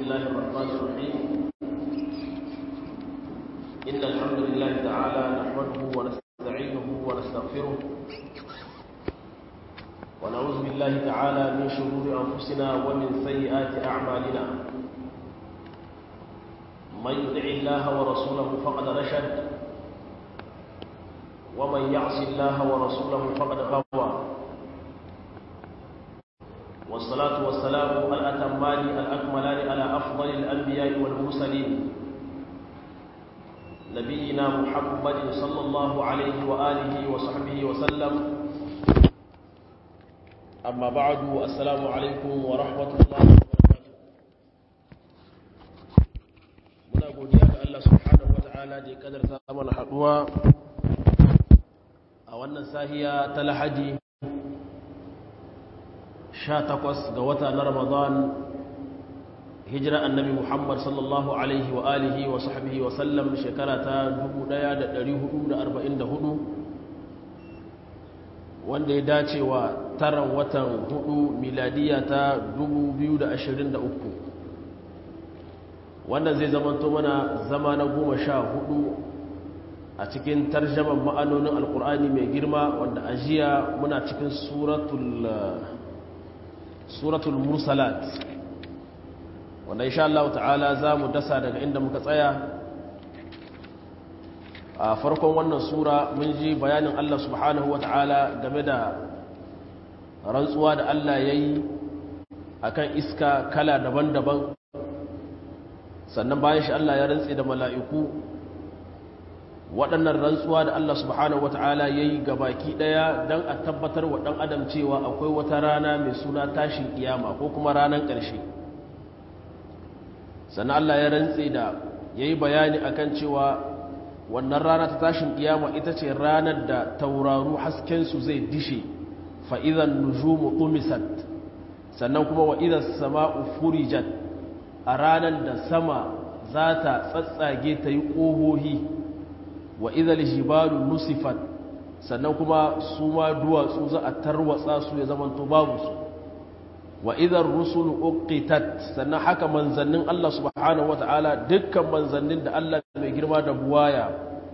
الله الرحمن الرحيم إن الحمد لله تعالى نحمده ونستعينه ونستغفره ونعوذ بالله تعالى من شرور أنفسنا ومن سيئات أعمالنا من يطع الله ورسوله فقد رشد ومن يعص الله ورسوله فقد غوى والصلاة والسلام الأتمان الأكملان على أفضل الأنبياء والمرسلين نبينا محمد صلى الله عليه وآله وصحبه وسلم أما بعد السلام عليكم ورحمة الله وبركاته muna godiya ga Allah subhanahu wata'ala da ya kadarta mana haduwa a wannan sahiya ta lahadi 18 ga wata na Ramadan hijira annabi Muhammad sallallahu alaihi wa alihi wa sahbihi wa sallam shekara ta 1444 wanda ya dace wa taran watan hudu miladiya ta 2023 wannan zai zamanto mana zama na goma sha hudu a cikin tarjaman ma'anonin alkur'ani mai girma wanda ajiya muna cikin suratul suratul mursalat wanda insha Allah ta'ala za mu dasa daga inda muka tsaya a farkon wannan sura mun ji bayanin Allah subhanahu wa ta'ala game da rantsuwa da Allah ya yi a kan iska kala daban-daban sannan bayan shi Allah ya rantse da mala'iku waɗannan rantsuwa da Allah subhanahu wa ta'ala ya yi baki ɗaya don a tabbatar wa ɗan adam cewa akwai wata rana mai suna tashin kiyama ko kuma ranar ƙarshe sannan Allah ya rantse da ya yi bayani akan cewa wannan rana ta tashin kiyama ita ce ranar da tauraru haskensu zai dishe fa'izan nujumu tumisat sannan kuma wa idan sama'u furijat a ranar da sama za ta tsatsage ta yi ƙohohi wa idan jibalu nusifat sannan kuma su ma duwatsu za a tarwatsa su ya zamanto babu su wa idan rusulu uqitat sannan haka manzannin Allah subhanahu wata'ala dukkan manzannin da Allah mai girma da buwaya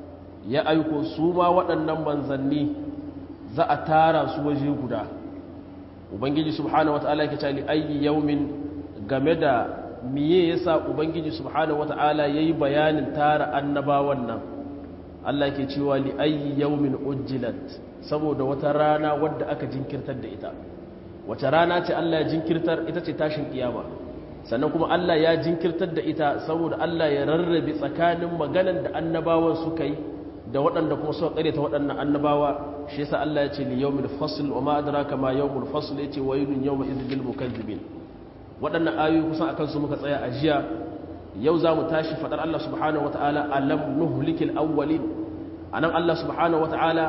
ya aiko su ma waɗannan manzanni za a tara su waje guda ubangiji subhanahu wata'ala yake cewa ayyi yawmin game da miye yasa ubangiji subhanahu wata'ala yayi bayanin tara annabawan nan Allah yake cewa li ayyi yawmin ujjilat saboda wata rana wadda aka jinkirtar da ita wace rana ce Allah ya jinkirtar ita ce tashin kiyama sannan kuma Allah ya jinkirtar da ita saboda Allah ya rarrabe tsakanin maganan da annabawan suka yi da waɗanda kuma suka ƙare ta waɗannan annabawa shi yasa Allah ya ce li yawmil fasl wa ma adraka ma yawmul fasl yace waylun yawma idhil lil mukazzibin waɗannan ayoyi kusan akan su muka tsaya a jiya yau za mu tashi fadar Allah subhanahu wataala alam nuhlikil awwalin anan Allah subhanahu wataala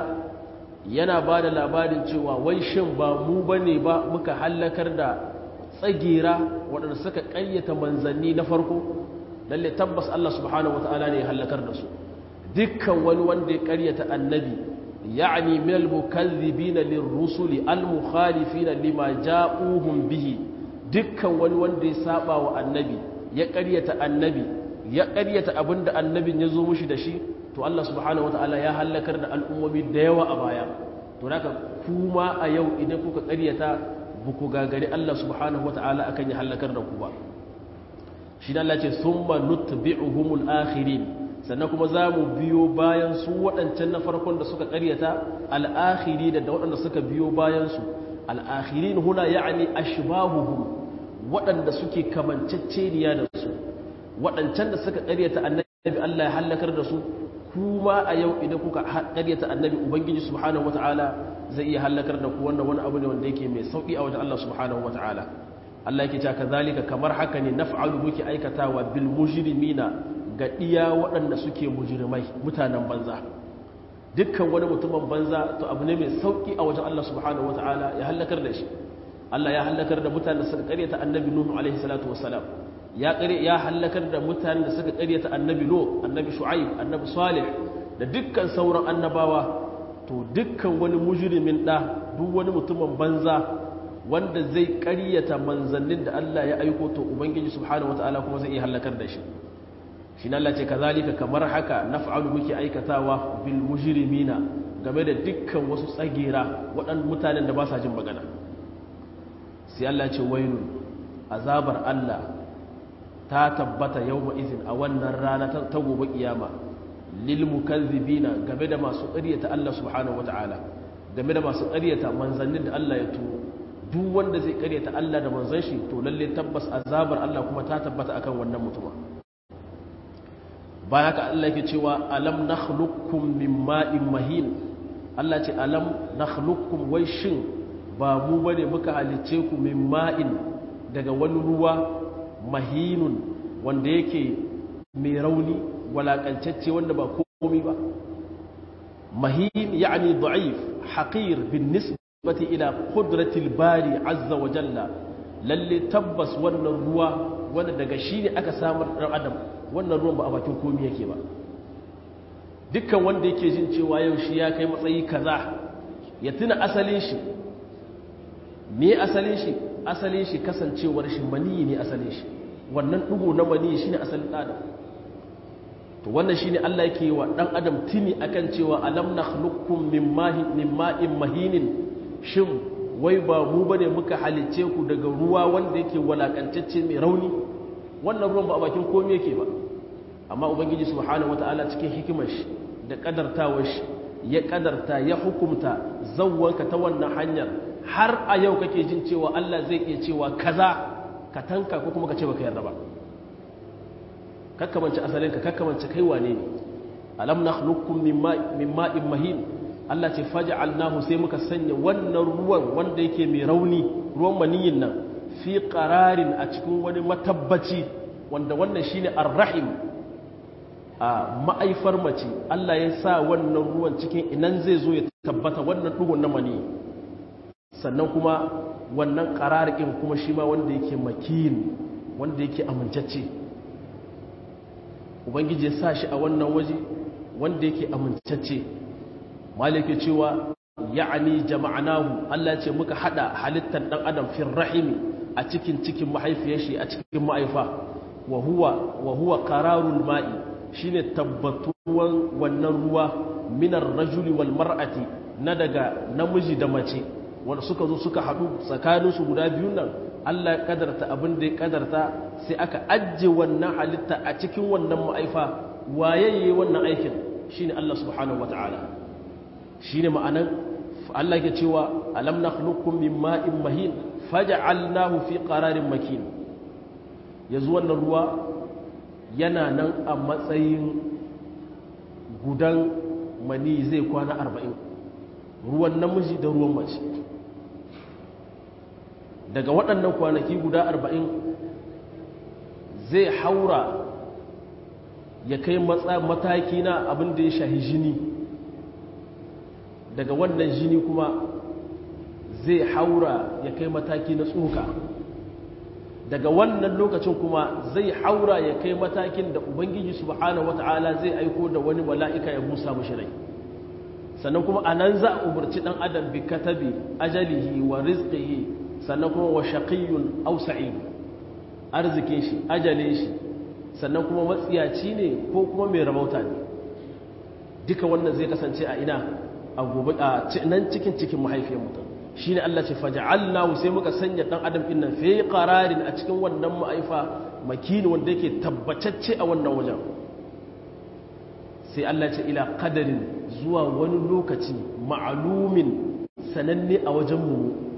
yana ba da labarin cewa wai shin ba mu ba ne ba muka hallakar da tsagira waɗanda suka ƙayyata manzanni na farko lalle tabbas Allah subhanahu wata'ala ne ya hallakar da su dukkan wani wanda ya ƙaryata annabi ya'ni min al-mukazzibina lirrusuli al-mukhalifina lima ja'uhum bihi dukkan wani wanda ya saba wa annabi ya ƙaryata annabi ya ƙaryata abinda annabin ya zo mushi da shi to Allah subhanahu wata'ala ya hallakar da al'ummomi da yawa a baya to naka kuma a yau idan kuka ƙaryata buku gagari Allah subhanahu wata'ala akan ya hallakar da ku ba shi da Allah ce summa nutbi'uhumul akhirin sannan kuma za mu biyo bayan su waɗancan na farkon da suka ƙaryata al'akhiri da waɗanda suka biyo bayan su al'akhirin huna ya'ani ashbahuhum waɗanda suke kamanceceniya da su waɗancan da suka ƙaryata annabi Allah ya hallakar da su kuma a yau idan kuka ƙaryata annabi ubangiji subhanahu wata'ala zai iya hallakar da ku wannan wani abu ne wanda yake mai sauƙi a wajen Allah subhanahu wata'ala Allah yake cewa kazalika kamar haka ne naf'alu muke aikatawa bil mujrimina ga iya waɗanda suke mujrimai mutanen banza dukkan wani mutumin banza to abu ne mai sauƙi a wajen Allah subhanahu wata'ala ya hallakar da shi Allah ya hallakar da mutanen da suka ƙaryata annabi Nuhu alaihi salatu wassalam ya ƙare ya hallakar da mutanen da suka ƙaryata annabi Lut annabi Shu'aib annabi Salih da dukkan sauran annabawa to dukkan wani mujrimin da duk wani mutumin banza wanda zai ƙaryata manzannin da Allah ya aiko to ubangiji subhanahu wataala kuma zai iya halakar da shi shi na Allah ce kazalika kamar haka naf'alu muke aikatawa bil mujrimina game da dukkan wasu tsagera waɗannan mutanen da ba sa jin magana sai Allah ce wailun azabar Allah ta tabbata yawma izin a wannan rana ta gobe kiyama lil mukazzibina game da masu ƙaryata Allah subhanahu wataala game da masu ƙaryata manzannin da Allah ya turo duk wanda zai ƙaryata Allah da manzon shi to lalle tabbas azabar Allah kuma ta tabbata akan wannan mutuma bayan haka Allah yake cewa alam nakhluqukum min ma'in mahin Allah ce alam nakhluqukum wai shin ba mu bane muka halice ku min ma'in daga wani ruwa mahinun wanda yake mai rauni walakancacce wanda ba komai ba mahin yani da'if haqir bin nisbati ila qudratil bari azza wa jalla lalle tabbas wannan ruwa wanda daga shi ne aka samar dan adam wannan ruwan ba a bakin komai yake ba dukkan wanda yake jin cewa yau shi ya kai matsayi kaza ya tuna asalin shi me asalin shi asalin shi kasancewar shi maniyi ne asalin shi wannan dugo na maniyi shine asalin adam to wannan shine Allah yake wa dan adam tuni akan cewa alam nakhluqukum min ma'in min ma'in mahinin shin wai ba mu bane muka halice ku daga ruwa wanda yake walakantacce mai rauni wannan ruwan ba a bakin komai yake ba amma ubangiji subhanahu wataala cikin hikimar shi da kadartawar shi ya kadarta ya hukumta zawwanka ta wannan hanyar har a yau kake jin cewa Allah zai iya cewa kaza ka tanka ko kuma ka ce baka yarda ba kakkamance asalinka kakkamance kai wane ne alam nakhluqukum min ma'in mahin Allah ce faj'alnahu sai muka sanya wannan ruwan wanda yake mai rauni ruwan maniyin nan fi qararin a cikin wani matabbaci wanda wannan shine ar-rahim a ma'aifar mace Allah ya sa wannan ruwan cikin inan zai zo ya tabbata wannan dugun na mani sannan kuma wannan qararikin kuma shi ma wanda yake makin wanda yake amincacce ubangiji ya sa shi a wannan waje wanda yake amincacce malike cewa ya'ani jama'anahu Allah ce muka hada halittar dan adam fil rahimi a cikin cikin mahaifiyar shi a cikin ma'aifa wa huwa wa huwa qararul ma'i shine tabbatuwan wannan ruwa minar rajuli wal mar'ati na daga namiji da mace wanda suka zo suka hadu tsakaninsu guda biyun nan Allah ya kadarta abin da ya kadarta sai aka ajje wannan halitta a cikin wannan ma'aifa waye wannan aikin shine Allah subhanahu wataala shine ma'anan Allah ke cewa alam nakhluqukum min ma'in mahin faj'alnahu fi qararin makin yanzu wannan ruwa yana nan a matsayin gudan mani zai kwana 40 ruwan namiji da ruwan mace daga waɗannan kwanaki guda 40 zai haura ya kai mataki na abin da ya shahi jini daga wannan jini kuma zai haura ya kai mataki na tsoka daga wannan lokacin kuma zai haura ya kai matakin da ubangiji subhanahu wata'ala zai aiko da wani mala'ika ya busa mashi rai sannan kuma a nan za a umarci ɗan adam bi katabi ajalihi wa rizqihi sannan kuma wa shaqiyyun aw sa'id arzikin shi ajalin shi sannan kuma matsiyaci ne ko kuma mai rabauta ne duka wannan zai kasance a ina a gobe a nan cikin cikin mahaifiyar mutum shine Allah ce faj'alnahu sai muka sanya dan adam din nan fi qararin a cikin wannan ma'aifa makini wanda yake tabbatacce a wannan wajen sai Allah ce ila qadarin zuwa wani lokaci ma'lumin sananne a wajen mu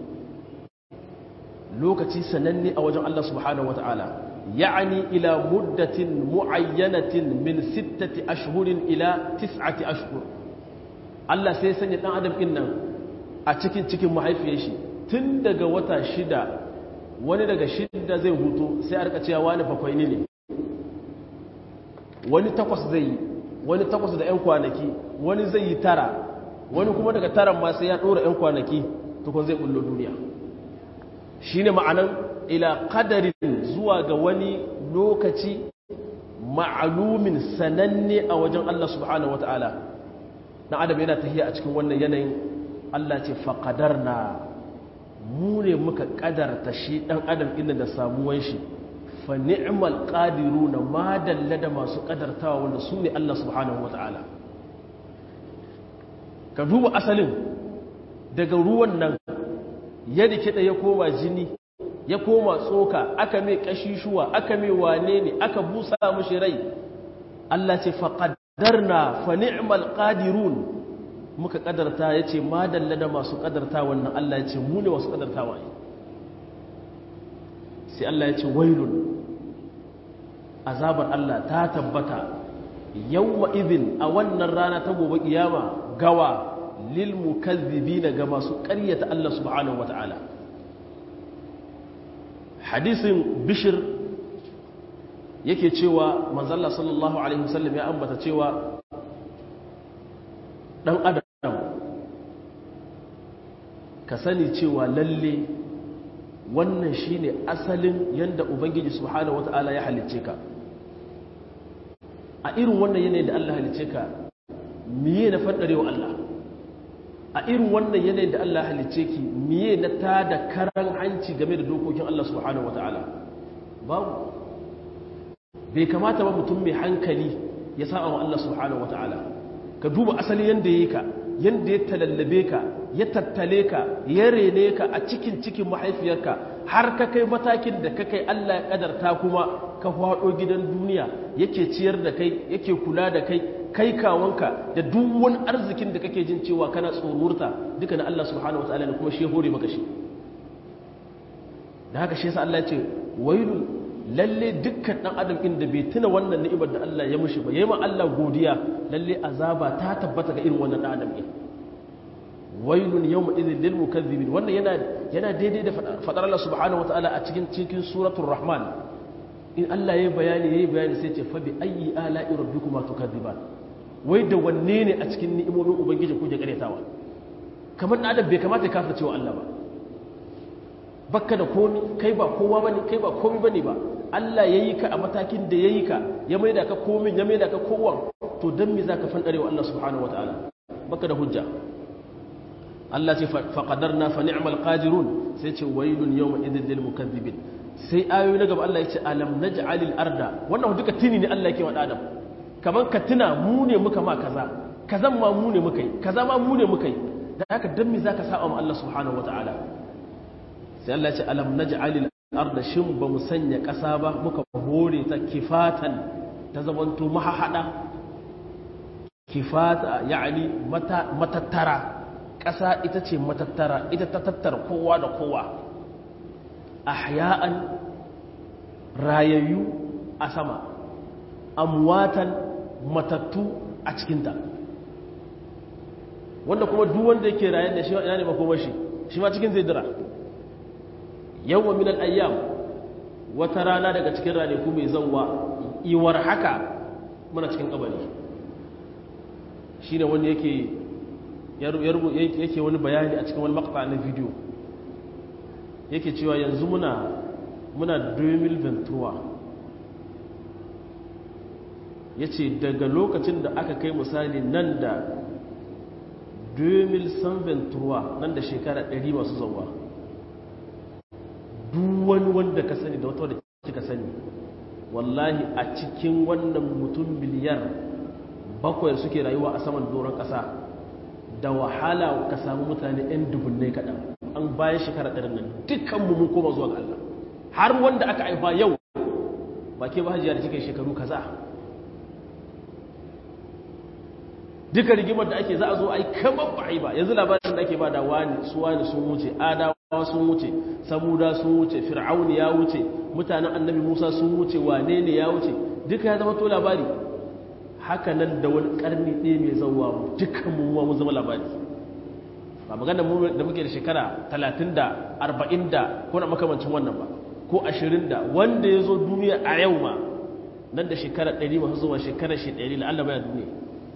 lokaci sananne a wajen Allah subhanahu wataala ya'ani ila muddatin muayyanatin min sittati ashhurin ila tis'ati ashhur Allah sai sanya dan adam din nan a cikin cikin mahaifiyar shi tun daga wata shida wani daga shida zai hutu sai a rika cewa wani bakwai ne wani takwas zai yi wani takwas da 'yan kwanaki wani zai yi tara wani kuma daga taran ma sai ya ɗora 'yan kwanaki tukun zai ɓullo duniya shi ne ma'anan ila ƙadarin zuwa ga wani lokaci ma'alumin sananne a wajen Allah subhanahu wa ta'ala na adam yana tahiya a cikin wannan yanayin Allah ce faƙadar na mu ne muka kadarta shi dan adam inda da samuwan shi fa ni'mal qadiruna ma dalla da masu kadartawa wanda su ne Allah subhanahu wataala ka duba asalin daga ruwan nan ya rikida ya koma jini ya koma tsoka aka mai kashishuwa aka mai wane ne aka busa mushi rai Allah ce faqaddarna fa ni'mal qadirun muka kadarta yace ma dalla da masu kadarta wannan Allah yace mu ne masu kadartawa sai Allah yace wailun azabar Allah ta tabbata yawma idhin a wannan rana ta gobe kiyama gawa lil mukazzibina ga masu ƙaryata Allah subhanahu wataala hadisin bishir yake cewa manzalla sallallahu alaihi wasallam ya ambata cewa dan adam ka sani cewa lalle wannan shine asalin yanda ubangiji subhanahu wataala ya halicce ka a irin wannan yanayin da Allah halicce ka miye na fadarewa Allah a irin wannan yanayin da Allah halicce ki miye na tada karan hanci game da dokokin Allah subhanahu wataala babu bai kamata ba mutum mai hankali ya sa wa Allah subhanahu wataala ka duba asali yanda yayi ka yanda ya talallabe ka ya tattale ka ya rene ka a cikin cikin mahaifiyarka har ka kai matakin da ka kai Allah ya kadarta kuma ka hwado gidan duniya yake ciyar da kai yake kula da kai kai kawanka da duk wani arzikin da kake jin cewa kana tsorurta duka na Allah subhanahu wataala ne kuma shi hore maka shi da haka shi yasa Allah ya ce wailu lalle dukkan dan adam inda bai tuna wannan ni'imar da Allah ya mushi ba yayi ma Allah godiya lalle azaba ta tabbata ga irin wannan dan adam din wailun yawma idhil lil mukaththibin wannan yana yana daidai da fadar Allah subhanahu wataala a cikin cikin suratul rahman in Allah yayi bayani yayi bayani sai ce fa bi ayyi ala'i rabbikuma tukaththiban wai da wanne ne a cikin ni'imomin ubangiji kuke karetawa kamar dan adam bai kamata ya kafirce wa Allah ba bakka da komi kai ba kowa bane kai ba komi bane ba Allah yayi ka a matakin da yayi ka ya maida ka komin ya maida ka kowa to dan me zaka fandare wa Allah subhanahu wataala baka da hujja Allah ce fa qadarna fa ni'mal qadirun sai ce wailun yawma idhil lil mukaththibin sai ayoyi na gaba Allah ya ce alam naj'alil arda wannan duka tini ne Allah yake wa adam kaman ka tuna mu ne muka ma kaza kazan ma mu ne muka yi kaza ma mu ne muka yi da haka dan me zaka saba ma Allah subhanahu wataala sai Allah ce alam naj'alil arda shin ba mu sanya ƙasa ba muka hore ta kifatan ta zamanto mahahada kifata yani matattara ƙasa ita ce matattara ita ta tattara kowa da kowa ahya'an rayayyu a sama amwatan matattu a cikinta wanda kuma duk wanda yake raye da shi ina ne makomashi shi ma cikin zai dira yawwa min al-ayyam wata rana daga cikin ranaku mai zawwa iwar haka muna cikin kabari shine wanda yake yake wani bayani a cikin wani maqta na video yake cewa yanzu muna muna 2023 yace daga lokacin da aka kai misali nan da 2023 nan da shekara 100 masu zawwa duk wani wanda ka sani da wata wadda kika sani wallahi a cikin wannan mutum miliyar bakwai suke rayuwa a saman doron ƙasa da wahala ka samu mutane 'yan dubunnai kaɗan an bayan shekara ɗarin nan dukkanmu mun koma zuwa ga Allah har wanda aka haifa yau ba ke ba hajiya da cikin shekaru kaza duka rigimar da ake za a zo a yi kamar ba a yi ba yanzu labarin da ake ba da wani su wani sun wuce adawa sun wuce samuda sun wuce fir'auni ya wuce mutanen annabi musa sun wuce wane ne ya wuce duka ya zama to labari haka nan da wani karni ɗaya mai zauwa dukkan mu mun zama labari ba magana mu da muke da shekara talatin da arba'in da ko na makamancin wannan ba ko ashirin da wanda ya zo duniya a yau ma nan da shekara ɗari masu zuwa shekara shi ɗari la'alla baya duniya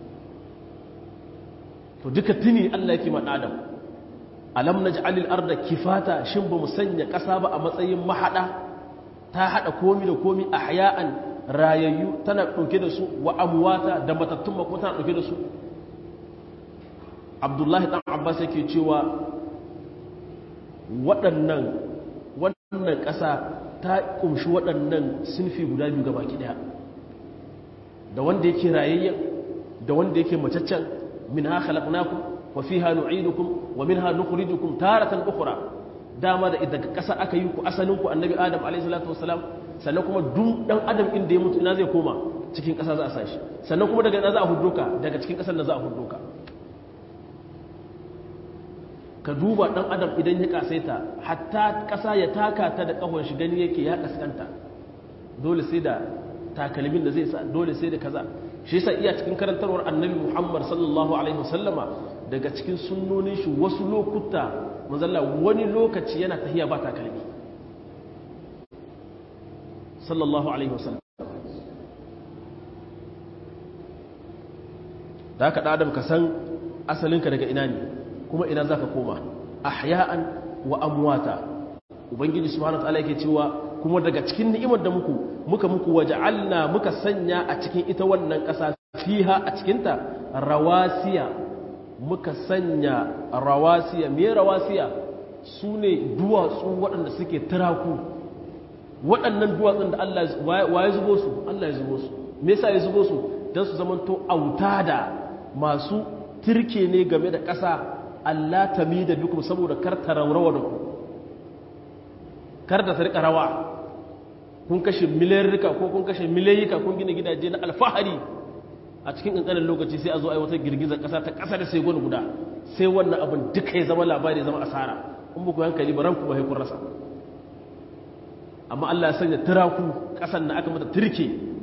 to duka tuni Allah yake ma adam alam naj'alil arda kifata shin ba mu sanya ƙasa ba a matsayin mahada ta hada komi da komi ahya'an rayayyu tana dauke da su wa amwata da matattun ma kuma tana dauke da su Abdullahi dan Abbas yake cewa waɗannan wannan ƙasa ta ƙumshi waɗannan sinfi guda biyu gaba ɗaya da wanda yake rayayyen da wanda yake macaccen min ha khalaqnakum wa fiha nu'idukum wa minha nukhrijukum taratan ukhra dama da daga ƙasa aka yi ku asalin ku annabi adam alayhi salatu wassalam sannan kuma duk dan adam inda ya mutu ina zai koma cikin ƙasa za a sashi sannan kuma daga ina za a huddo ka daga cikin ƙasar da za a huddo ka ka duba dan adam idan ya kasaita hatta ƙasa ya taka ta da ƙahon shi gani yake ya kaskanta dole sai da takalmin da zai sa dole sai da kaza shi yasa iya cikin karantarwar annabi Muhammad sallallahu alaihi wasallama daga cikin sunnonin shi wasu lokuta manzalla wani lokaci yana tahiya ba takalmi sallallahu alaihi wasallam da haka da adam ka san asalinka daga ina ne kuma ina zaka koma ahya'an wa amwata ubangiji subhanahu wa ta'ala yake cewa kuma daga cikin ni'imar da muku muka muku waja'alna muka sanya a cikin ita wannan ƙasa fiha a cikinta rawasiya muka sanya rawasiya me rawasiya su ne duwatsu waɗanda suke turaku waɗannan duwatsun da Allah wa ya zubo su Allah ya zubo su me yasa ya zubo su don su zamanto autada masu turke ne game da ƙasa Allah ta mi da bikum saboda kar ta raurawa da ku kar da ta rika rawa kun kashe miliyarrika ko kun kashe miliyayyika kun gina gidaje na alfahari a cikin ƙanƙanin lokaci sai a zo a yi wata girgizar ƙasa ta ƙasa da sai gwani guda sai wannan abin duka ya zama labari zama asara in ba ku hankali ba ranku ba haikun rasa amma Allah ya sanya turaku ƙasan na aka mata turke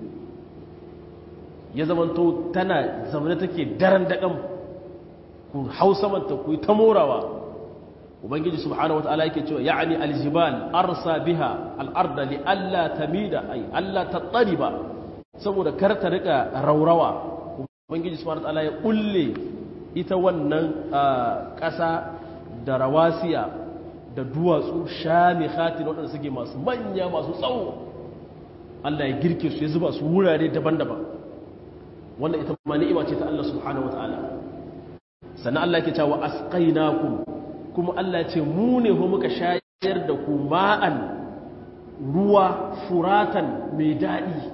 ya zamanto tana zamane take daren daƙan ku hau samanta ku yi ta morawa ubangiji subhanahu wataala yake cewa ya'ni aljibal arsa biha al-arda li alla tamida ay alla tattariba saboda kar ta rika raurawa ubangiji subhanahu wataala ya kulle ita wannan ƙasa da rawasiya da duwatsu shamikhatin waɗanda suke masu manya masu tsawo Allah ya girke su ya zuba su wurare daban-daban wannan ita ma ni'ima ce ta Allah subhanahu wataala sannan Allah yake cewa asqainakum kuma Allah ce mu ne ho muka shayar da ku ma'an ruwa furatan mai daɗi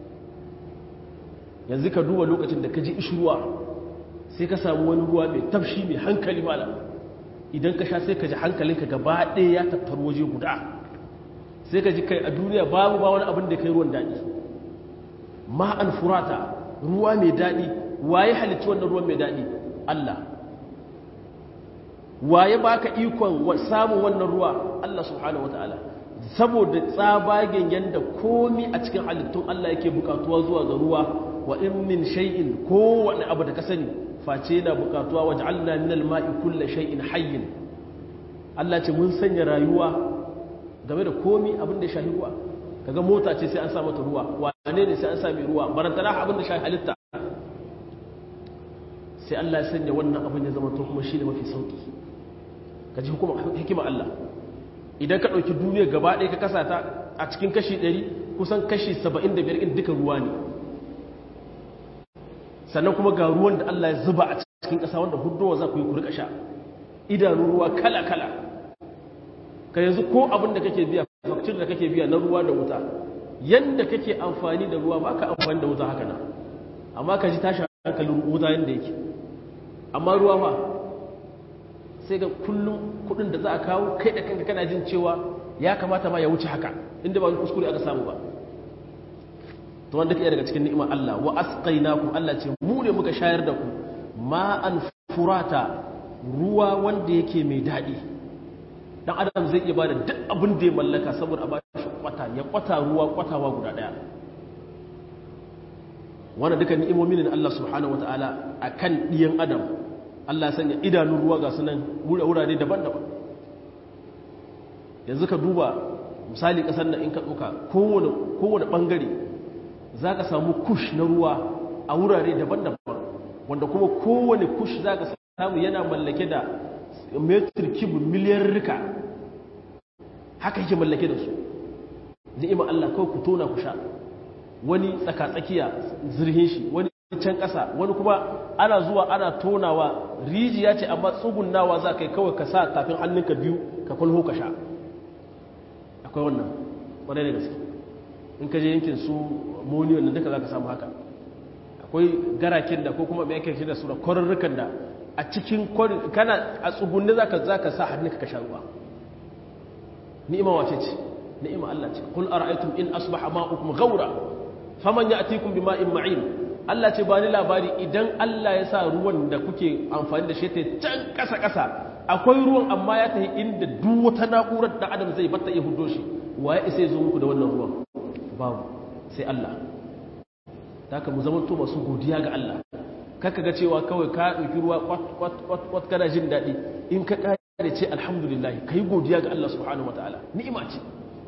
yanzu ka duba lokacin da ka ji ishruwa sai ka samu wani ruwa mai tafshi mai hankali mala idan ka sha sai ka ji hankalinka gaba ɗaya ya tattaru waje guda sai ka ji kai a duniya babu ba wani abin da kai ruwan daɗi ma'an furata ruwa mai daɗi waye halitta wannan ruwan mai daɗi Allah waye baka ikon samun wannan ruwa Allah subhanahu wataala saboda tsabagen yanda komi a cikin halittun Allah yake bukatuwa zuwa ga ruwa wa in min shay'in kowane abu da ka sani face yana bukatuwa waj'alna min al-ma'i kulli shay'in hayyin Allah ce mun sanya rayuwa game da komi abin da ya shahi ruwa kaga mota ce sai an sa mata ruwa wane ne sai an sa mai ruwa barantana abin da shahi halitta sai Allah ya sanya wannan abin ya zama to kuma shi ne mafi sauki ka ji hikima Allah idan ka ɗauki duniya gaba ɗaya ka kasa ta a cikin kashi 100 kusan kashi 75 in duka ruwa ne sannan kuma ga ruwan da Allah ya zuba a cikin ƙasa wanda hudowa za ku yi kurka sha idanun ruwa kala-kala ka yanzu ko abin da kake biya fakcin da kake biya na ruwa da wuta yadda kake amfani da ruwa ba ka amfani da wuta haka na amma ka ji tashi hankalin wuta yadda yake amma ruwa ba sai ga kullum kudin da za a kawo kai da kanka kana jin cewa ya kamata ma ya wuce haka inda ba wani kuskure aka samu ba to wanda ke daga cikin ni'imar Allah wa asqainakum Allah ce mu ne muka shayar da ku ma'an furata ruwa wanda yake mai daɗi dan adam zai iya bada duk abin da ya mallaka saboda a ba shi kwata ya kwata ruwa kwatawa guda daya wannan duka ni'imomin ne Allah subhanahu wataala akan diyan adam Allah ya sanya idanun ruwa ga sunan wurare daban-daban yanzu ka duba misali kasar nan in ka ɗauka kowane kowane bangare zaka samu kush na ruwa a wurare daban-daban wanda kuma kowane kush zaka samu yana mallake da metir kibu miliyan rika haka yake mallake da su ni'ima Allah kawai ku tona ku sha wani tsaka-tsakiya zirhin shi wani can ƙasa wani kuma ana zuwa ana tonawa rijiya ce amma tsugunnawa za ka yi kawai ka sa tafin hannunka biyu ka kulho ka sha akwai wannan ƙwarai da gaske in ka je yankin su moniyon da duka za ka samu haka akwai garaken da ko kuma mai ake da su da kwarurrukan da a cikin kana a tsugunni za ka sa hannunka ka sha ruwa ni'ima wace ce ni'ima Allah ce qul ara'aytum in asbaha ma'ukum ghawra faman ya'tikum bima'in ma'in Allah ce ba ni labari idan Allah ya sa ruwan da kuke amfani da shi ta can kasa kasa akwai ruwan amma ya tafi inda duk wata na'urar da adam zai batta ya hudo shi waye isa zo muku da wannan ruwan babu sai Allah haka mu zamanto masu godiya ga Allah kaka ga cewa kawai ka ɗauki ruwa kwat kwat kwat kana jin daɗi in ka kare ce alhamdulillah kai godiya ga Allah subhanahu wataala ni'ima ce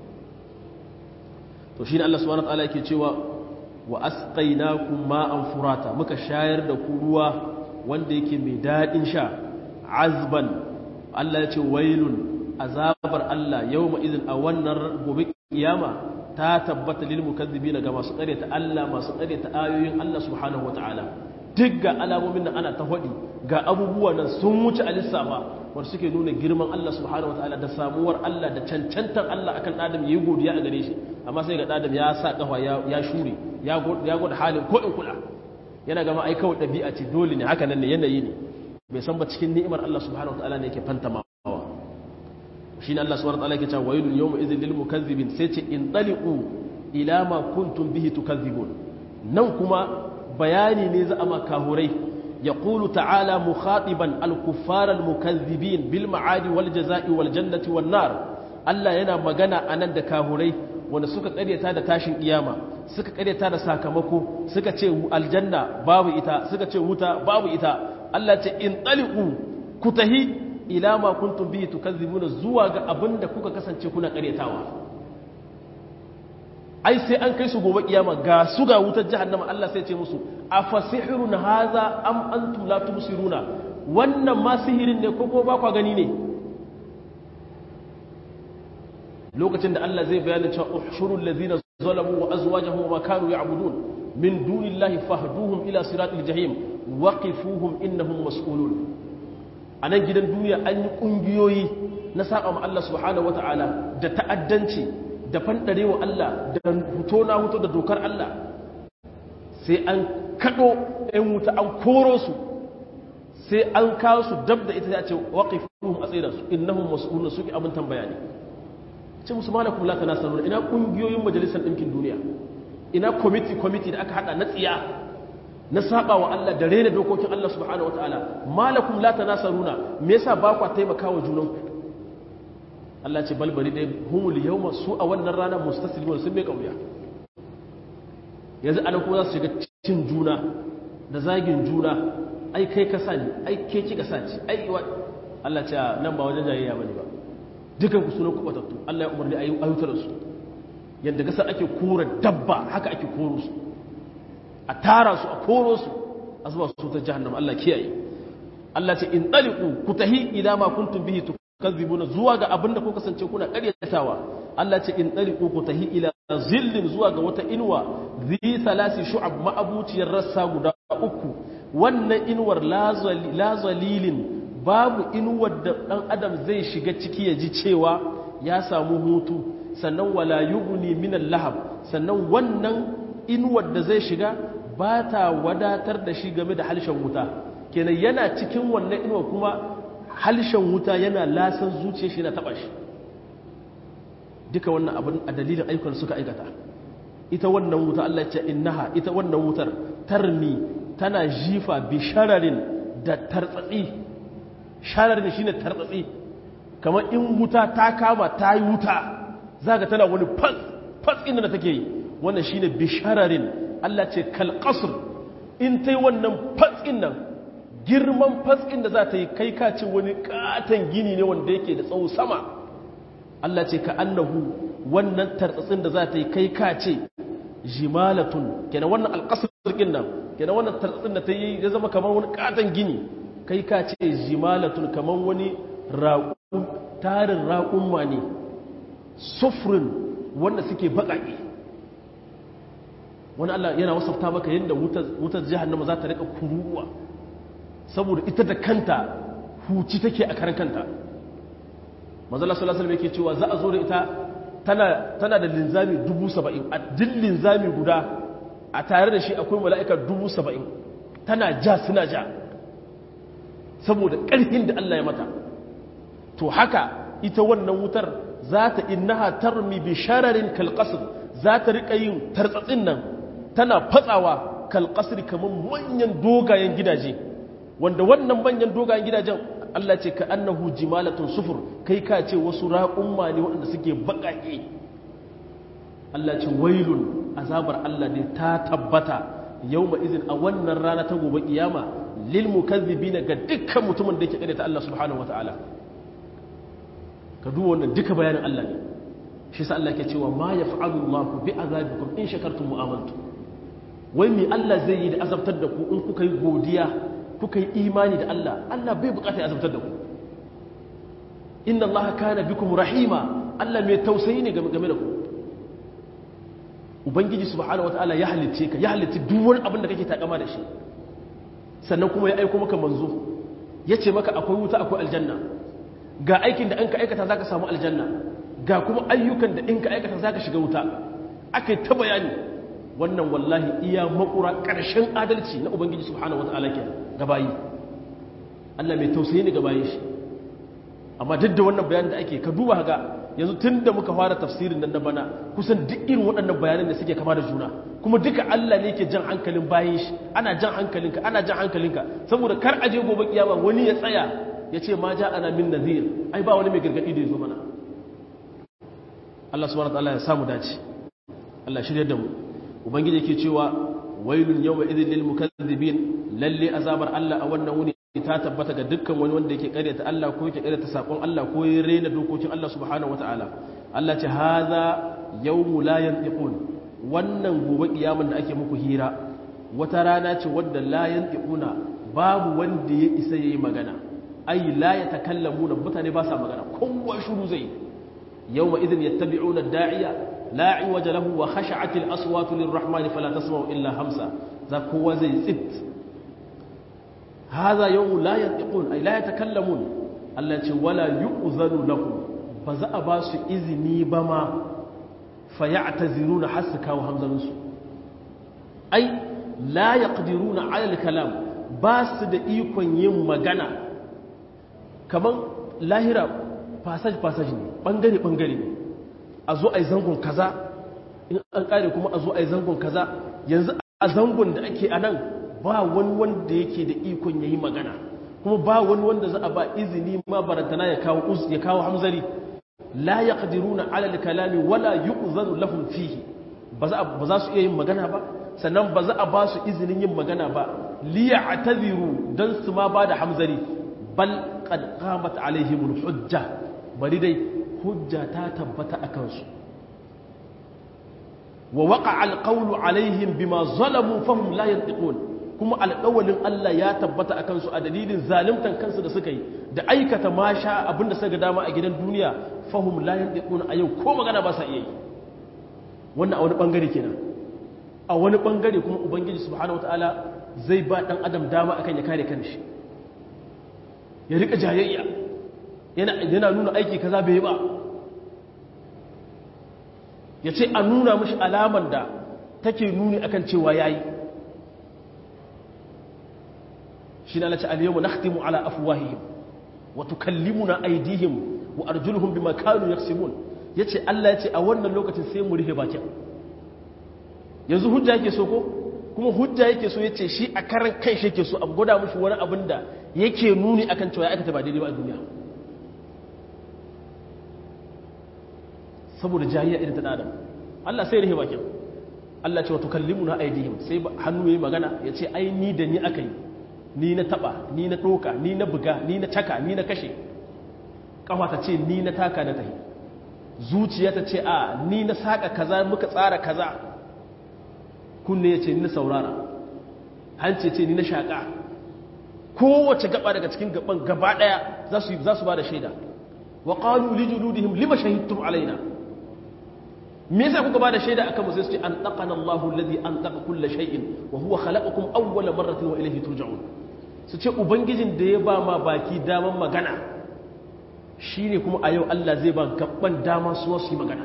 to shine Allah subhanahu wataala yake cewa wa asqaynakum ma'an furata muka shayar da ku ruwa wanda yake mai dadin sha azban Allah ya ce wailun azabar Allah yawma idin a wannan gobe kiyama ta tabbata lil mukazzibina ga masu ta Allah masu ta ayoyin Allah subhanahu wataala duk ga alamomin da ana ta hodi ga abubuwa nan sun wuce alissafa wanda suke nuna girman Allah subhanahu wataala da samuwar Allah da cancantar Allah akan adam yayi godiya a gare shi amma sai ga adam ya sa kafa ya shure ya gwada halin ko in kula yana gama ai kawai dabi'a ce dole ne haka nan ne yanayi ne bai san ba cikin ni'imar Allah subhanahu wataala ne yake fantamawa shine Allah subhanahu wataala yake cewa wailul yawma idhil lil mukazzibin sai ce in taliqu ila ma kuntum bihi tukazzibun nan kuma bayani ne za a makahurai يقول تعالى مخاطبا الكفار المكذبين بالمعاد والجزاء والجنة والنار Allah yana magana a nan da kahurai wanda suka karyata da tashin iyama suka karyata da sakamako suka ce aljanna babu ita suka ce wuta babu ita Allah ce in taliqu ku tahi ila ma kuntum bihi tukazzibuna zuwa ga abinda kuka kasance kuna karyatawa ai sai an kai su gobe kiyama ga su ga wutar jahannama Allah sai ce musu afasihirun haza am antum la tubsiruna wannan ma sihirin ne ko ko ba kwa gani ne lokacin da Allah zai bayyana cewa ushurul ladina zalamu wa azwajuhum wa kanu ya'budun min dunillahi fahduhum ila siratil jahim waqifuhum innahum mas'ulun anan gidan duniya an yi kungiyoyi na saba ma Allah subhanahu wataala da ta'addanci da fandare wa Allah da huto na huto da dokar Allah sai an kaɗo ‘yan wuta an koro su sai an kawo su dab da ita ya ce waƙifuhum a tsaye da su innahum mas'ulun suke abin tambaya ne ce musu malakum la tanasarun ina ƙungiyoyin majalisar ɗinkin duniya ina kwamiti kwamiti da aka haɗa na tsiya na saba wa Allah da rena dokokin Allah subhanahu wataala malakum la tanasaruna me yasa ba ku taimakawa junanku Allah ce balbari dai humul yawma su a wannan rana mustaslimun sun bai kauya yanzu ana kuma za su shiga cin juna da zagin juna ai kai ka sani ai ke ki ka sani ai wa Allah ce nan ba wajen jayayya bane ba dukan ku sunan ku batattu Allah ya umarni ayi ayutar su yadda gasa ake kora dabba haka ake koro su a tara su a koro su a zuba su ta jahannama Allah kiyaye Allah ce in taliqu ku tahi ila ma kuntum bihi tukazzibuna zuwa ga abinda ku kasance kuna ƙaryatawa Allah ce in taliqu ku tahi ila zillin zuwa ga wata inuwa zi salasi shu'ab ma'abuciyar rassa guda uku wannan inuwar la zalilin babu inuwar da dan adam zai shiga ciki ya ji cewa ya samu hutu sannan wala yughni min lahab sannan wannan inuwar da zai shiga ba ta wadatar da shi game da halshen wuta kenan yana cikin wannan inuwar kuma halshen wuta yana lasan zuciya shi na taba shi duka wannan abin a dalilin ayyukan suka aikata ita wannan wuta Allah ce innaha ita wannan wutar tarmi tana jifa bi shararin da tartsatsi shararin shine tartsatsi kamar in wuta ta kama ta yi wuta zaka tana wani fas fas inda da take yi wannan shine bi shararin Allah ce kal qasr in tai wannan fas nan girman fas da za ta yi kai ka ce wani katon gini ne wanda yake da tsawo sama Allah ce ka annahu wannan tartsatsin da za ta yi kai ka ce jimalatun kenan wannan alƙasarkin nan kenan wannan tartsatsin da ta yi ya zama kamar wani katon gini kai ka ce jimalatun kamar wani raƙu tarin raƙumma ne sufurin wanda suke baƙaƙe wani Allah yana wasafta maka yadda wutar jahannama za ta rika kuruwa saboda ita da kanta huci take a karan kanta manzala sallallahu alaihi yake cewa za a zo da ita tana tana da linzami dubu saba'in a duk linzami guda a tare da shi akwai mala'ika dubu saba'in tana ja suna ja saboda ƙarfin da Allah ya mata to haka ita wannan wutar za ta innaha tarmi bi shararin kalqasr za ta rika yin tartsatsin nan tana fatsawa kalqasr kamar manyan dogayen gidaje wanda wannan manyan dogayen gidajen Allah ce ka annahu jimalatun sufur kai ka ce wasu raƙumma ne waɗanda suke baƙaƙe Allah ce wailun azabar Allah ne ta tabbata yawma izin a wannan rana ta gobe kiyama lil mukazzibina ga dukkan mutumin da yake kare ta Allah subhanahu wataala ka duba wannan duka bayanin Allah ne shi sa Allah ke cewa ma yaf'alu Allahu bi azabikum in shakartum wa amantum wai me Allah zai yi da azabtar da ku in kuka yi godiya kuka yi imani da Allah Allah bai bukata ya azabtar da ku inna Allah kana bikum rahima Allah mai tausayi ne game da ku ubangiji subhanahu wataala ya halitte ka ya halitti duk wani abin da kake takama da shi sannan kuma ya aiko maka manzo ya ce maka akwai wuta akwai aljanna ga aikin da an ka aikata zaka samu aljanna ga kuma ayyukan da in ka aikata zaka shiga wuta akai ta bayani wannan wallahi iya makura ƙarshen adalci na ubangiji subhanahu wataala ke gabayi Allah mai tausayi ne gabayin shi amma duk da wannan bayanin da ake ka duba ga yanzu tun da muka fara tafsirin nan na bana kusan duk irin waɗannan bayanan da suke kama da juna kuma duka Allah ne ke jan hankalin bayan shi ana jan hankalinka ana jan hankalinka saboda kar aje gobe kiyama wani ya tsaya ya ce ma ja ana min nazir ai ba wani mai gargadi da ya zo mana Allah subhanahu wataala ya samu dace Allah shirye da mu ubangiji yake cewa wailun yawma idhil lil mukazzibin lalle azabar Allah a wannan wuni ta tabbata ga dukkan wani wanda yake karyata Allah ko yake karyata sakon Allah ko ya rena dokokin Allah subhanahu wataala Allah ce haza yawmu la yantiqun wannan gobe kiyaman da ake muku hira wata rana ce wadda la yantiquna babu wanda ya isa yayi magana ai la yatakallamuna mutane ba sa magana kowa shiru zai yawma idhin yattabi'una ad-da'iya la iwaja lahu wa khash'at al-aswatu lirrahmani fala tasma'u illa hamsa za kowa zai tsit هذا يوم لا ينطقون أي لا يتكلمون التي ولا يؤذن لهم فزا باس إذني بما فيعتذرون حسكا وهمزة نسو أي لا يقدرون على الكلام باس da ikon yin magana kaman lahira passage passage ne bangare bangare ne a zo ai zangon kaza in an kare kuma a zo ai zangon kaza yanzu a zangon da ake anan ba wani wanda yake da ikon yayi magana kuma ba wani wanda za a ba izini ma barantana ya kawo uz ya kawo hamzari la yaqdiruna ala al-kalami wala yu'zanu lahum fihi ba za ba za su iya yin magana ba sannan ba za a ba su izinin yin magana ba li ya'tadiru dan su ma ba da hamzari bal qad qamat alaihim al-hujja bari dai hujja ta tabbata akan su wa waqa'a al-qawlu alaihim bima zalamu fahum la yantiqun kuma alƙawalin Allah ya tabbata a kansu a dalilin zalimtan kansu da suka yi da aikata ma sha abinda suka dama a gidan duniya fahim layan ɗiƙuna a yau ko magana ba sa iya yi wannan a wani ɓangare kenan a wani ɓangare kuma ubangiji subhanahu wata'ala zai ba ɗan adam dama akan ya kare kanshi ya riƙa jayayya yana nuna aiki kaza bai ba ya ce a nuna mashi alaman da take nuni akan cewa ya yi shi na lati aliyu na khtimu ala afuwahihim wa tukallimuna aydihim wa arjuluhum bima kanu yaksibun yace Allah yace a wannan lokacin sai mu rufe bakin yanzu hujja yake so ko kuma hujja yake so yace shi a karan kai shi yake so a gwada mushi wani abin da yake nuni akan cewa ya aikata ba daidai ba a duniya saboda jahiliya irin ta adam Allah sai rufe bakin Allah ce wa tukallimuna aydihim sai hannu yayi magana yace ai ni da ni akai ni na taba ni na doka ni na buga ni na caka ni na kashe kafa ta ce ni na taka na tahi zuciya ta ce a ni na saka kaza muka tsara kaza kunne ya ce ni na saurara hanci ce ni na shaka kowace gaba daga cikin gaban gaba daya za su za su bada shaida wa qalu li juludihim lima shahidtum alaina me yasa kuka bada shaida akan mu sai su ce an taqana Allahu alladhi an taqa kull shay'in wa huwa khalaqakum awwala marratin wa ilayhi turja'un su ce ubangijin da ya ba ma baki daman magana shine kuma a yau Allah zai ba gaban dama su wasu yi magana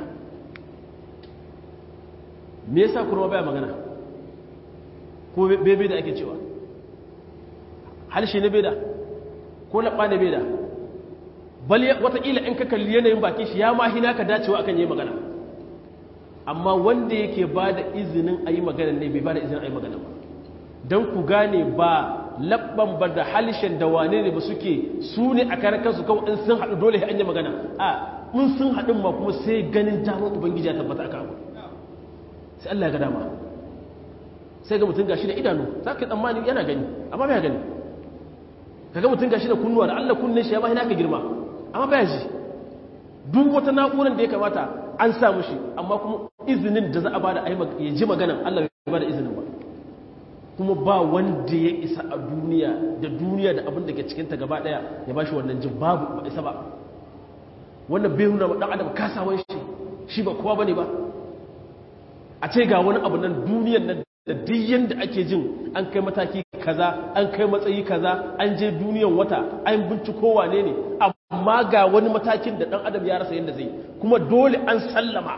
me yasa kurma baya magana ko bebe da ake cewa halshe ne beda ko laɓa ne beda bal wataƙila in ka kalli yanayin baki shi ya mahina ka dacewa akan yi magana amma wanda yake ba da izinin a yi magana ne bai ba da izinin a yi magana ba don ku gane ba labban ba da halishen da wane ne ba suke su ne a karan kansu kawai in sun haɗu dole an yi magana a in sun haɗin ma kuma sai ganin damar ubangiji ya tabbata aka abu sai Allah ya ga dama sai ga mutum gashi da idanu za ka tsammani yana gani amma bai gani ka ga mutum gashi da kunnuwa da Allah kunnen shi ya ba ka girma amma bai ji duk wata na'urar da ya kamata an samu shi amma kuma izinin da za a bada ya ji maganan Allah bai bada izinin ba kuma ba wanda ya isa a duniya da duniya da abin da ke cikinta gaba daya ya bashi wannan jin babu ba isa ba wannan bai nuna dan adam kasawan shi shi ba kowa bane ba a ce ga wani abu nan duniyan nan da duk yanda ake jin an kai mataki kaza an kai matsayi kaza an je duniyan wata an binciko wane ne amma ga wani matakin da dan adam ya rasa yanda zai kuma dole an sallama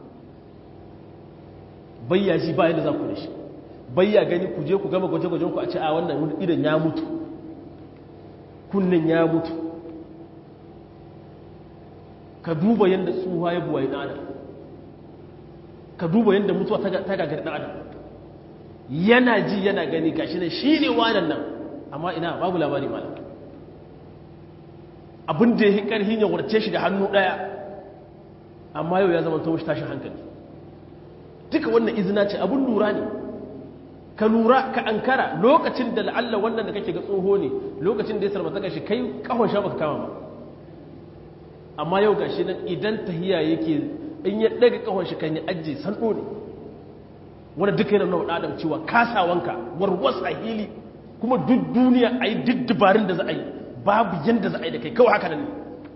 bayya ji ba yanda za ku da shi bayya gani ku je ku gama gwaje-gwajen ku a ce a wannan idan ya mutu kunnen ya mutu ka duba yadda tsuha ya buwaye ɗan adam ka duba yadda mutuwa ta gagari ɗan adam yana ji yana gani gashi ne shi ne wanan nan amma ina babu labari malam abin da ya yi ƙarhin ya warce shi da hannu ɗaya amma yau ya zama ta tashin hankali duka wannan izina ce abin lura ne ka lura ka ankara lokacin da la'alla wannan da kake ga tsoho ne lokacin da ya sarmata kashi kai kawon sha baka kama ba amma yau gashi nan idan tahiya yake in ya daga kawon shi kan yi ajiye sando ne wanda duka yana nuna adam cewa kasawanka warwas a hili kuma duk duniya a yi duk dabarun da za a yi babu yadda za a yi da kai kawai haka nan ne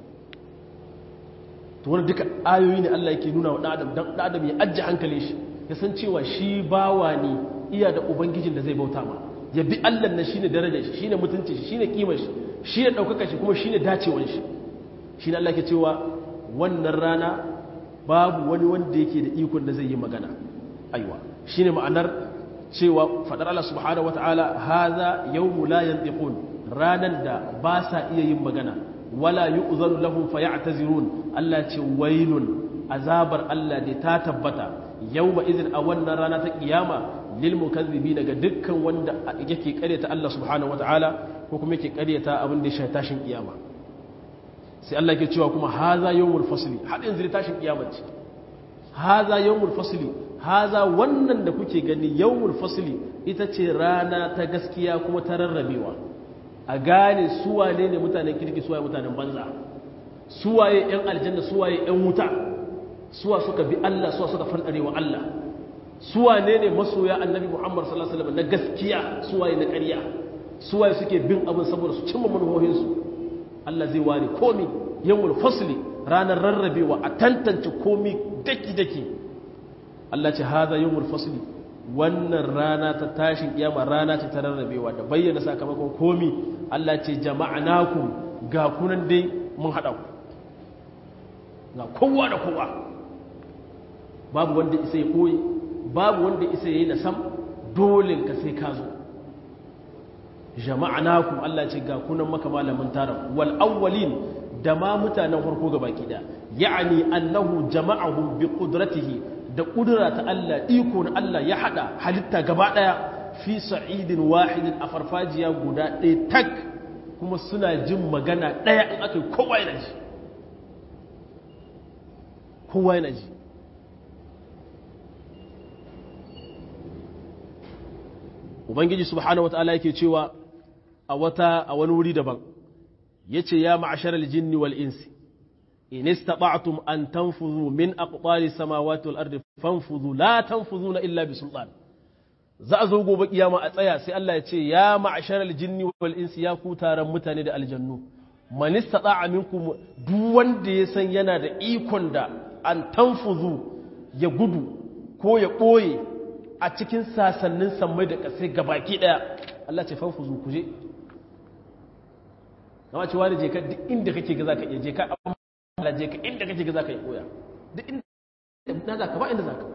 to wani duka ayoyi ne Allah yake nuna wa ɗan adam don ɗan adam ya ajiye hankali shi ya san cewa shi bawa ne iya da ubangijin da zai bauta ma ya bi Allah na shine darajar shi shine mutunci shi shine kimar shi shine daukaka shi kuma shine dacewar shi shine Allah ke cewa wannan rana babu wani wanda yake da ikon da zai yi magana aiwa shine ma'anar cewa fadar Allah subhanahu wataala hadha yawmu la yantiqun ranan da ba sa iya yin magana wala yu'zanu lahum fayatazirun Allah ce wailun azabar Allah da ta tabbata yawma idin a wannan rana ta kiyama lil mukazzibi daga dukkan wanda yake karyata Allah subhanahu wataala ko kuma yake karyata abin da ya shafi tashin kiyama sai Allah yake cewa kuma haza yawmul fasli har yanzu tashin kiyama ce haza yawmul fasli haza wannan da kuke gani yawmul fasli ita ce rana ta gaskiya kuma ta rarrabewa a gane suwane ne mutanen kirki suwaye mutanen banza suwaye yan aljanna suwaye yan wuta suwa suka bi Allah suwa suka fandarewa Allah suwane ne masoya annabi Muhammad sallallahu alaihi wasallam na gaskiya suwaye na ƙarya suwaye suke bin abin saboda su cimma manufofinsu Allah zai ware komi yawmul fasli ranar rarrabewa a tantance komi daki daki Allah ce haza yawmul fasli wannan rana ta tashin kiyama rana ce ta rarrabewa da bayyana sakamakon komi Allah ce jama'anakum ga kunan dai mun hada ku ga kowa da kowa babu wanda isa ya koyi babu wanda isa ya yi na sam dole ka sai ka zo jama'anakum Allah ce ga kunan maka malamin taron wal awwalin da ma mutanen farko ga baki da ya'ani annahu jama'ahum bi qudratihi da kudura ta Allah iko na Allah ya hada halitta gaba daya fi sa'idin wahidin a farfajiya guda ɗaya tak kuma suna jin magana ɗaya in aka yi kowa yana ji kowa yana ji ubangiji subhanahu wata'ala yake cewa a wata a wani wuri daban yace ya ma'ashar aljinni wal insi in istata'tum an tanfuzu min aqtari samawati wal ardi fanfuzu la tanfuzuna illa bi sultan za a zo gobe kiyama a tsaya sai Allah ya ce ya ma'ashar aljinni wal insi ya ku taron mutane da aljannu man istata'a minkum duk wanda ya san yana da ikon da an tanfuzu ya gudu ko ya ɓoye a cikin sasannin sammai da ƙasai gabaki ɗaya Allah ce fanfuzu ku je kama cewa da je ka duk inda kake ga za ka iya je ka amma je ka inda kake ga za ka yi koya duk inda za ka ba inda za ka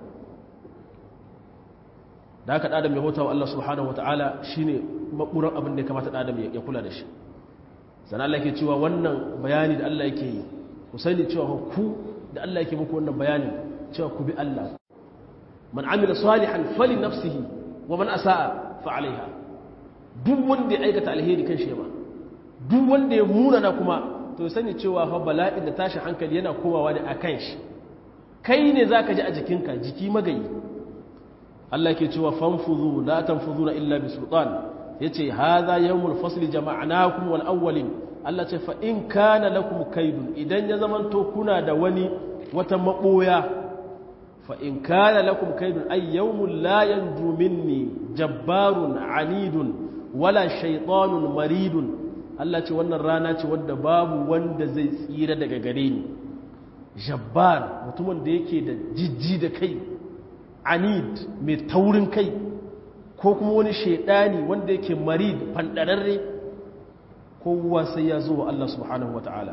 da haka ɗadam ya bauta wa Allah subhanahu wata'ala shi ne maɓuran abin da ya kamata ɗadam ya kula da shi sana Allah ke cewa wannan bayani da Allah yake yi ku sani cewa ku da Allah yake muku wannan bayani cewa ku bi Allah man amila salihan fali nafsihi wa man asa'a fa alaiha duk wanda ya aikata alheri kan shi ba duk wanda ya munana kuma to sani cewa fa bala'in da tashi hankali yana komawa ne akan shi kai ne zaka ji a jikinka jiki magayi Allah ke cewa fanfuzu la tanfuzuna illa bi sultan yace hadha yawmul fasl jama'nakum wal awwalin Allah ce fa in kana lakum kaidun idan ya zamanto kuna da wani wata maboya fa in kana lakum kaidun ay yawmul la yanju minni jabbarun anidun wala shaytanun maridun Allah ce wannan rana ce wadda babu wanda zai tsira daga gare ni jabbar mutumin da yake da jijji da kai anid mai taurin kai ko kuma wani shaidani wanda yake marid fandararre kowa sai ya zo wa Allah subhanahu wa ta'ala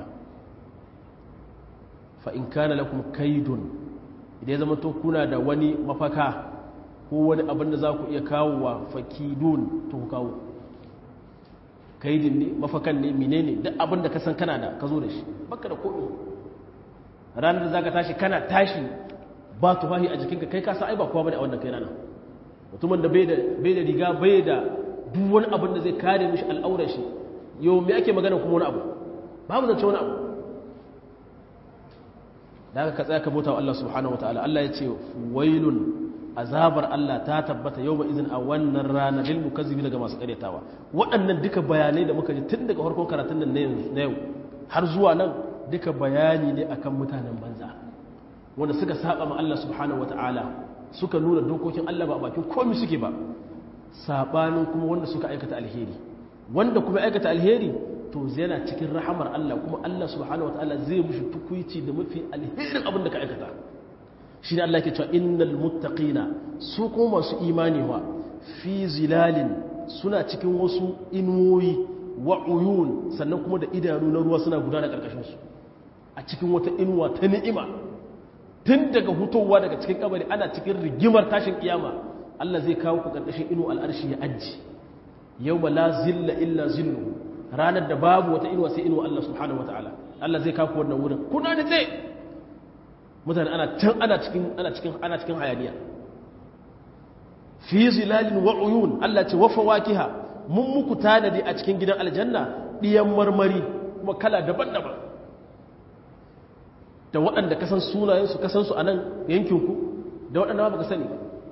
fa in kana lakum kaidun idan ya zama to kuna da wani mafaka ko wani abin da za ku iya kawo wa fakidun to ku kawo kaidin ne mafakan ne menene duk abin da ka san kana da ka zo da shi baka da komi ranar da za ka tashi kana tashi ba tufahi a jikinka kai kasa ai ba kowa bane a wannan kai rana mutumin da bai da bai da riga bai da duk wani abin da zai kare mishi al'aurar shi yau me ake magana kuma wani abu babu zance wani abu da aka ka tsaya ka bauta wa Allah subhanahu wataala Allah ya ce wailun azabar Allah ta tabbata yau ba izin a wannan rana lil mukazzibi daga masu karyatawa waɗannan duka bayanai da muka ji tun daga farkon karatun nan na yau har zuwa nan duka bayani ne akan mutanen banza wanda suka saba ma Allah subhanahu wata'ala suka nuna dokokin Allah ba a bakin komai suke ba sabanin kuma wanda suka aikata alheri wanda kuma aikata alheri to yana cikin rahamar Allah kuma Allah subhanahu wata'ala zai mushi tukuici da mafi alherin abin da ka aikata shi ne Allah ke cewa innal muttaqina su kuma masu imani wa fi zilalin suna cikin wasu inuwoyi wa uyun sannan kuma da idanu na ruwa suna gudana karkashin su a cikin wata inuwa ta ni'ima tun daga hutowa daga cikin kabari ana cikin rigimar tashin kiyama Allah zai kawo ku karkashin inu al'arshi ya ajji yawma la zilla illa zillu ranar da babu wata inuwa sai inuwa Allah subhanahu wataala Allah zai kawo ku wannan wurin kuna da tsaye mutane ana can ana cikin ana cikin ana cikin hayaniya fi zilalin wa uyun Allah ce wa fawakiha mun muku tanadi a cikin gidan aljanna diyan marmari kuma kala daban-daban da waɗanda kasan sunayensu kasansu a nan yankinku da waɗanda ba ka sani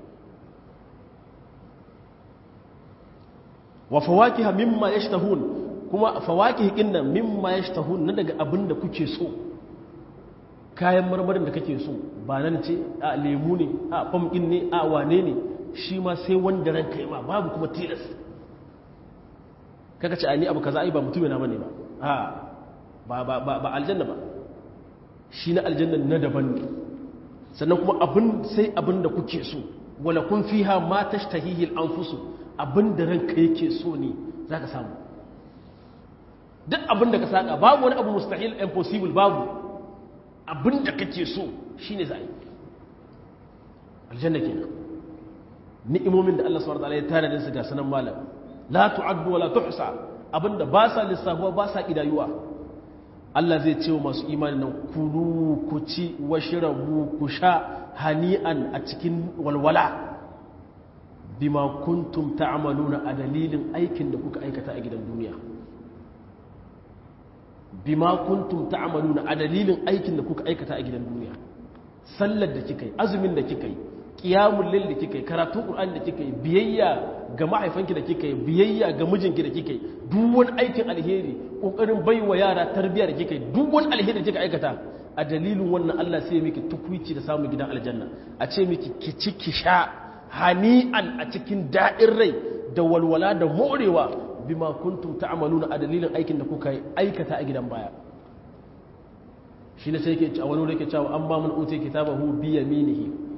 wa fawakiha mimma yashtahun kuma fawakihi inna mimma yashtahun na daga abin da kuke so kayan marmarin da kake so ba nan ce a lemu ne a pumpkin ne a wane ne shi ma sai wanda ranka yi ma babu kuma tilas kaka ce a ni abu kaza ai ba mutum yana bane ba a ba ba ba aljanna ba shi na aljanna na daban ne sannan kuma abin sai abin da kuke so wala kun fiha ma tashtahihi al-anfusu abin da ranka yake so ne zaka samu duk abin da ka saka babu wani abu mustahil impossible babu abin da kake so shine za a yi aljanna kenan ni'imomin da Allah subhanahu wa ta'ala ya tare da su ga sanan malam la tu'addu wa la tuhsa abinda ba sa lissafuwa ba sa kidayuwa Allah zai ce wa masu imani nan kulu ku ci wa shirabu ku sha hani'an a cikin walwala bima kuntum ta'maluna a dalilin aikin da kuka aikata a gidan duniya bima kuntum ta'maluna a dalilin aikin da kuka aikata a gidan duniya sallar da kika yi azumin da kika yi qiyamul layl da kika yi karatun qur'ani da kika yi biyayya ga mahaifanki da kika yi biyayya ga mijinki da kika yi duk wani aikin alheri kokarin baiwa yara tarbiyya da kika yi duk wani alheri da kika aikata a dalilin wannan Allah sai ya miki tukwici da samun gidan aljanna a ce miki ki ci ki sha hani'an a cikin daɗin rai da walwala da morewa bima kuntum ta'maluna a dalilin aikin da kuka aikata a gidan baya shi ne sai yake a wani yake cewa an ba mun uti kitabahu bi yaminihi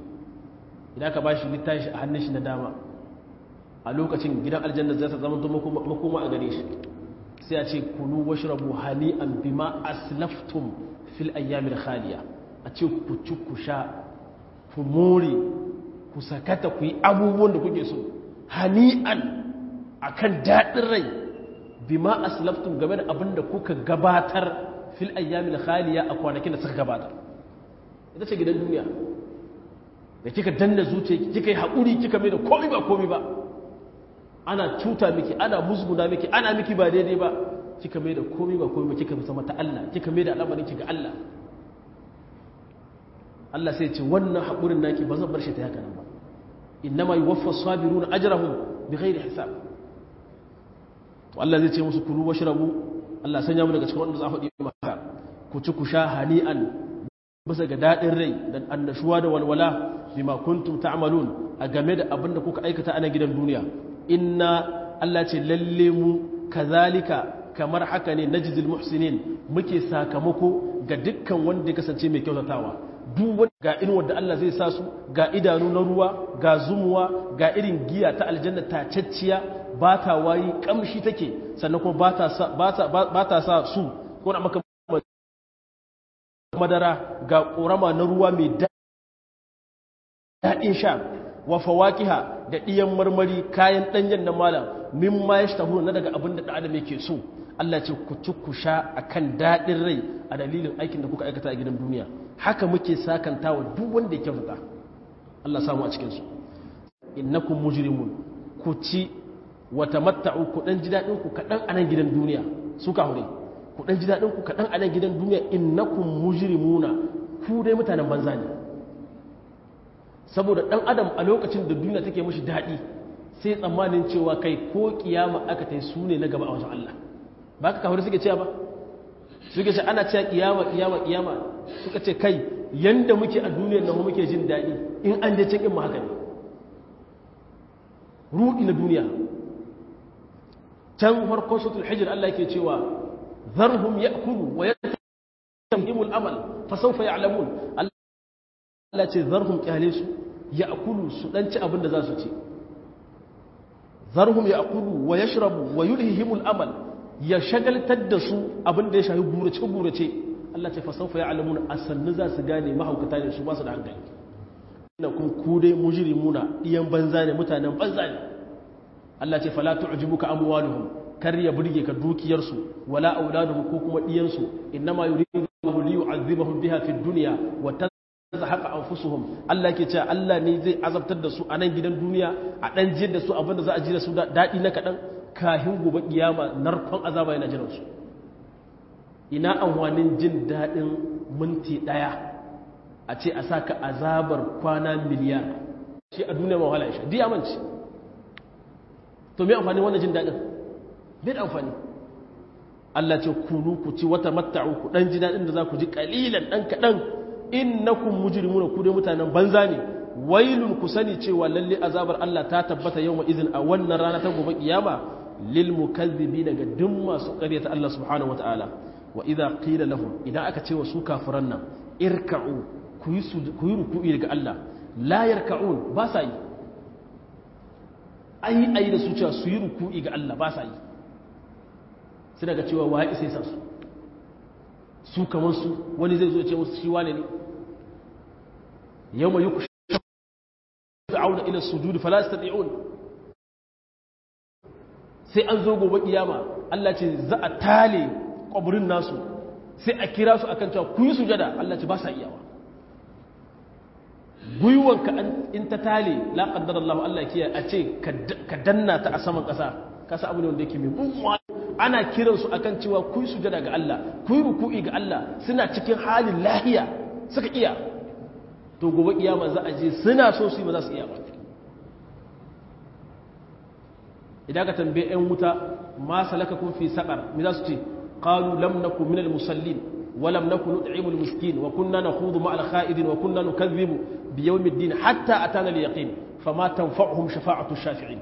idan ka bashi littafi shi a hannun shi na dama a lokacin gidan aljanna zai ta zama makoma a gare shi sai a ce kulu washrabu hani'an bima aslaftum fil ayyamil khaliya a ce ku ci ku sha ku more ku sakata ku yi abubuwan da kuke so hani'an akan daɗin rai bima aslaftum game da abin da kuka gabatar fil ayyamil khaliya a kwanakin da suka gabatar ita ce gidan duniya da kika danna zuciya kika yi haƙuri kika mai da komi ba komi ba ana cuta miki ana musguna miki ana miki ba daidai ba kika mai da komi ba komi ba kika zama ta Allah kika mai da al'amarin ki ga Allah Allah sai ce wannan haƙurin naki ba zan bar shi ta haka nan ba innama yuwaffa sabiruna ajrahum bighairi hisab to Allah zai ce musu kulu washrabu Allah sanya mu daga cikin wanda za a faɗi maka ku ci ku sha hani'an bisa ga daɗin rai da annashuwa da walwala bima kuntum ta'malun a game da abin da kuka aikata a nan gidan duniya inna Allah ce lalle mu kazalika kamar haka ne najzil muhsinin muke sakamako ga dukkan wanda ya kasance mai kyautatawa duk wanda ga inuwar da Allah zai sa su ga idanu na ruwa ga zumuwa ga irin giya ta aljanna tacacciya ba ta wayi kamshi take sannan kuma ba ta sa su ko na maka madara ga ƙorama na ruwa mai daɗin sha wa fawakiha da ɗiyan marmari kayan ɗanyen na malam min ma ya shtahu na daga abin da ɗan adam yake so Allah ce ku ci ku sha a kan daɗin rai a dalilin aikin da kuka aikata a gidan duniya haka muke sakanta wa duk wanda ya kyautata Allah samu a cikinsu innakum mujrimun ku ci wa tamatta'u ku dan ji daɗin ku kaɗan a nan gidan duniya su ka hure ku dan ji daɗin ku kaɗan a nan gidan duniya innakum mujrimuna ku dai mutanen banza ne saboda ɗan adam a lokacin da duniya take mashi daɗi sai tsammanin cewa kai ko kiyama aka ta su ne na gaba a wajen Allah ba ka kawai suke cewa ba suke ce ana cewa kiyama kiyama kiyama suka ce kai yanda muke a duniyar nan muke jin daɗi in an je cikin mu haka ne ruɗi na duniya can farkon suratul hijr Allah yake cewa zarhum ya'kulu wa yatahimul amal fa sawfa ya'lamun Allah ce zarhum kyale su ya'kulu su dan ci abin da za su ci zarhum ya'kulu wa yashrabu wa yulhihimul amal ya shagaltar da su abin da ya shafi gurace gurace Allah ce fa sawfa ya'lamun asannu za su gane mahaukata ne su ba su da hankali ina kun ku dai mujrimuna iyan banza ne mutanen banza ne Allah ce fala tu'jibuka amwaluhum kar ya burge ka dukiyarsu wala auladuhum ko kuma diyansu innama yuridu li yu'adhibahum biha fid dunya wa tazhaqa anfusuhum Allah yake cewa Allah ne zai azabtar da su a nan gidan duniya a dan jiyar da su abinda za a ji da su dadi na kadan kahin gobe kiyama narkon azaba yana jiran su ina amfanin jin dadin minti daya a ce a saka azabar kwana miliyar shi a duniya ma wahala shi diyamanci to me amfani wannan jin daɗin bai da amfani Allah ce kunu ku ci wata matta'u ku dan ji daɗin da za ku ji kalilan dan kaɗan innakum mujrimuna ku dai mutanen banza ne wailun ku sani cewa lalle azabar Allah ta tabbata yawma izin a wannan rana ta gobe kiyama lil mukazzibi daga duk masu ƙaryata Allah subhanahu wataala wa idza qila lahum idan aka ce wa su kafiran nan irka'u ku yi ku yi ruku'i daga Allah la yarka'un ba sa yi ayi ayi da su cewa su yi ruku'i ga Allah ba sa yi sai daga cewa wa isa sa su su kamar su wani zai zo ce musu shi wane ne yawma yuqsha'una ila sujudi fala yastati'un sai an zo gobe kiyama Allah ce za a tale kwaburin nasu sai a kira su akan cewa ku yi sujada Allah ce ba sa iyawa gwiwanka in ta tale la qaddara Allah Allah kiyaye a ce ka danna ta a saman kasa kasa abu ne wanda yake mai muguwa ana kiran su akan cewa ku yi sujada ga Allah ku yi ruku'i ga Allah suna cikin halin lahiya suka iya to gobe kiyama za a je suna so su yi ba za su iya ba idan ka tambaye yan wuta ma salakakum fi saqar me za su ce qalu lam nakum minal musallin ولم نكن نطعم المسكين وكنا نخوض مع الخائضين وكنا نكذب بيوم الدين حتى أتانا اليقين فما تنفعهم شفاعة الشافعين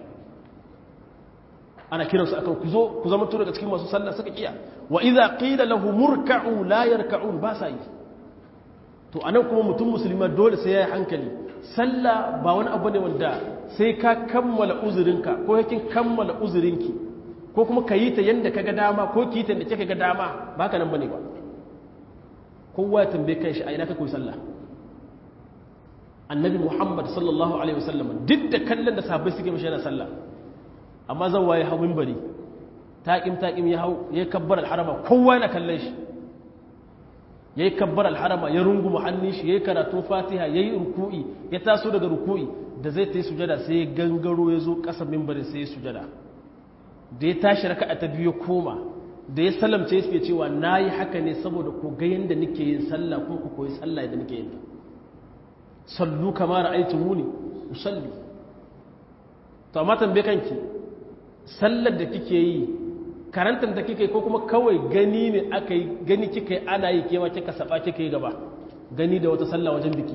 أنا كنا سأكون كزو كزو من تورك تكيما سسلنا سكيا وإذا قيل له مركعوا لا يركعون باساي to anan kuma mutum musulma dole sai yayi hankali sallah ba wani abu ne wanda sai ka kammala uzurinka ko yakin kammala uzurinki ko kuma ka yi ta yadda ka ga dama ko ki yi ta yadda kika ga dama ba ka nan bane ba kowa ya tambaye kan shi a ina ka koyi sallah annabi muhammad sallallahu alaihi wasallam duk da kallon da sahabbai suke mashi yana sallah amma zan waye hau minbari taƙim taƙim ya hau ya kabbar alharama kowa yana kallon shi ya yi kabbar alharama ya runguma hannun shi ya yi karatun fatiha ya yi ruku'i ya taso daga ruku'i da zai ta yi sujada sai ya gangaro ya zo ƙasa mimbarin sai ya sujada da ya tashi raka ta biyu koma da ya salamce ya cewa na yi haka ne saboda ku ga yadda nake yin sallah ko ku koyi sallah yadda nake yin ta sallu kama ra'aytu muni usalli to amma tambaye kanki sallar da kike yi karantar da kike ko kuma kawai gani ne aka yi gani kika yi ana yi kewa kika saba kika yi gaba gani da wata sallah wajen biki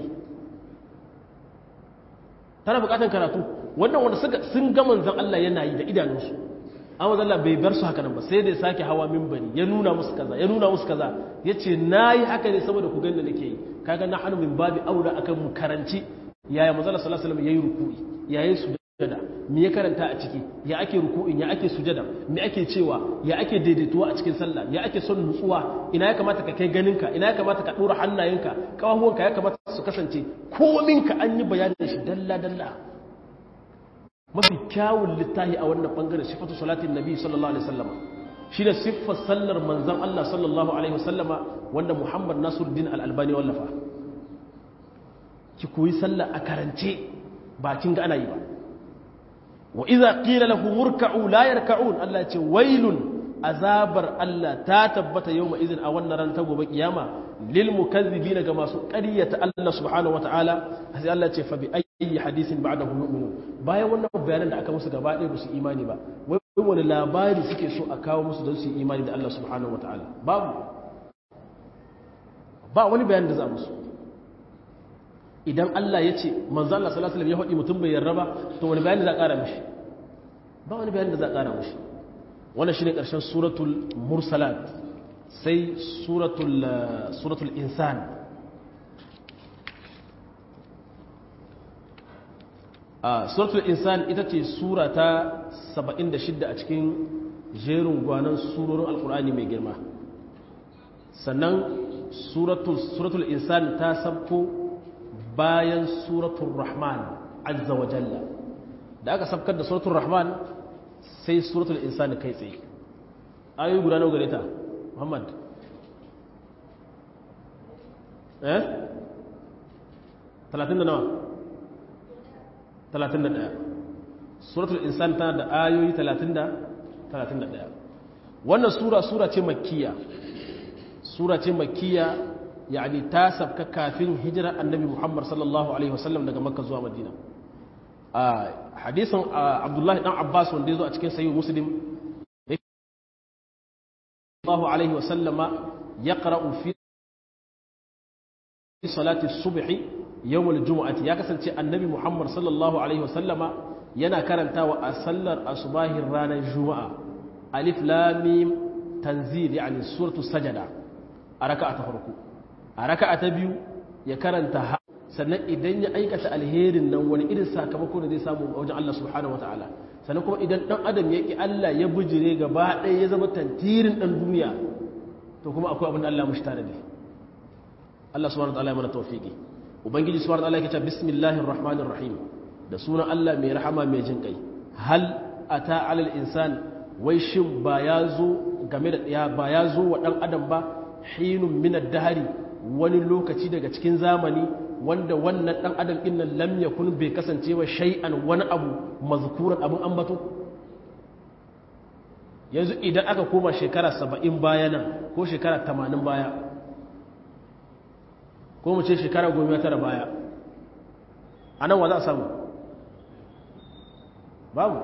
tana bukatan karatu wannan wanda suka sun ga manzon Allah yana yi da idanunsu amma Allah bai bar su haka nan ba sai da ya sake hawa minbari ya nuna musu kaza ya nuna musu kaza yace nayi haka ne saboda ku gani da nake yi kaga na hanu min babi aura akan mu karanci yaya manzon Allah sallallahu alaihi wasallam yayi ruku'i yayi su sujada me ya karanta a ciki ya ake ruku'in ya ake sujada me ake cewa ya ake daidaituwa a cikin sallah ya ake son nutsuwa ina ya kamata ka kai ganinka ina ya kamata ka dora hannayenka kawahuwanka ya kamata su kasance kominka an yi bayanin shi dalla dalla mafi kyawun littahi a wannan bangare sifatu salatin nabi sallallahu alaihi wasallama shine siffar sallar manzon Allah sallallahu alaihi wasallama wanda Muhammad Nasiruddin al-Albani wallafa ki koyi sallah a karance ba kin ga ana yi ba wa iza qila lahu murka'u la yarka'un Allah ce wailun azabar Allah ta tabbata yawma idin a wannan ran ta gobe kiyama lil mukazzibina ga masu ƙaryata Allah subhanahu wataala sai Allah ce fa bi ayyi hadisin ba'dahu yu'minu bayan wannan bayanan da aka musu gaba ɗaya ba su imani ba wai wani labari suke so a kawo musu don su yi imani da Allah subhanahu wataala babu ba wani bayanin da za musu idan Allah ya ce manzo Allah sallallahu alaihi wasallam ya faɗi mutum bai yarda ba to wani bayani za a ƙara mishi ba wani bayani da za a ƙara mishi wannan shine ƙarshen suratul mursalat sai suratul suratul insan a suratul insan ita ce sura ta 76 a cikin jerin gwanan surorin alkur'ani mai girma sannan suratul insan ta sabko bayan suratul rahman azza wa jalla da aka sabkar da suratul rahman sai suratul insani kai tsaye ayoyi guda nawa gare ta muhammad eh 30 da nawa 31 suratul insan tana da ayoyi 30 da 31 wannan sura sura ce makkiya sura ce makkiya yani ta sabka kafin hijira annabi Muhammad sallallahu alaihi wasallam daga Makka zuwa Madina a hadisin Abdullahi dan Abbas wanda yazo a cikin sahih Muslim sallallahu alaihi wasallama yaqra'u fi salati subhi yawm al-jum'ati ya kasance annabi Muhammad sallallahu alaihi wasallama yana karantawa a sallar asubahin ranar juma'a alif lam mim tanzil yani suratu sajada a raka'a ta farko a raka'a ta biyu ya karanta ha sannan idan ya aikata alherin nan wani irin sakamako da zai samu a wajen Allah subhanahu wataala sannan kuma idan dan adam ya ki Allah ya bijire gaba ɗaya ya zama tantirin dan duniya to kuma akwai abin da Allah mushi tare da Allah subhanahu wataala ya mana tawfiki ubangiji subhanahu wataala yake cewa bismillahir rahmanir rahim da sunan Allah mai rahama mai jin kai hal ata alal insan wai shin ba ya zo game da ya ba ya zo wa dan adam ba hinun min ad-dahri wani lokaci daga cikin zamani wanda wannan dan adam din nan lam yakun bai kasance wa shay'an wani abu mazkuran abun ambato yanzu idan aka koma shekara 70 baya nan ko shekara 80 baya ko mu ce shekara 19 baya anan wa za a samu babu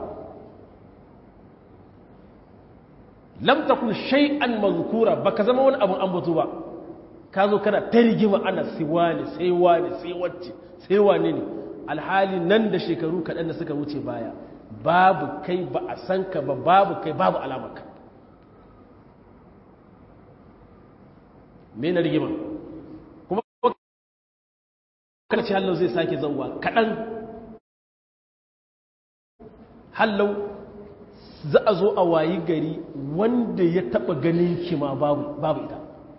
lam takun shay'an mazkura baka zama wani abun ambato ba ka zo kana ta rigima ana sai wani sai wani sai wacce sai wane ne alhali nan da shekaru kaɗan da suka wuce baya babu kai ba a san ka ba babu kai babu alamaka me na rigima kuma lokaci hallau zai sake zauwa kaɗan hallau za a zo a wayi gari wanda ya taɓa ganin ki ma babu ita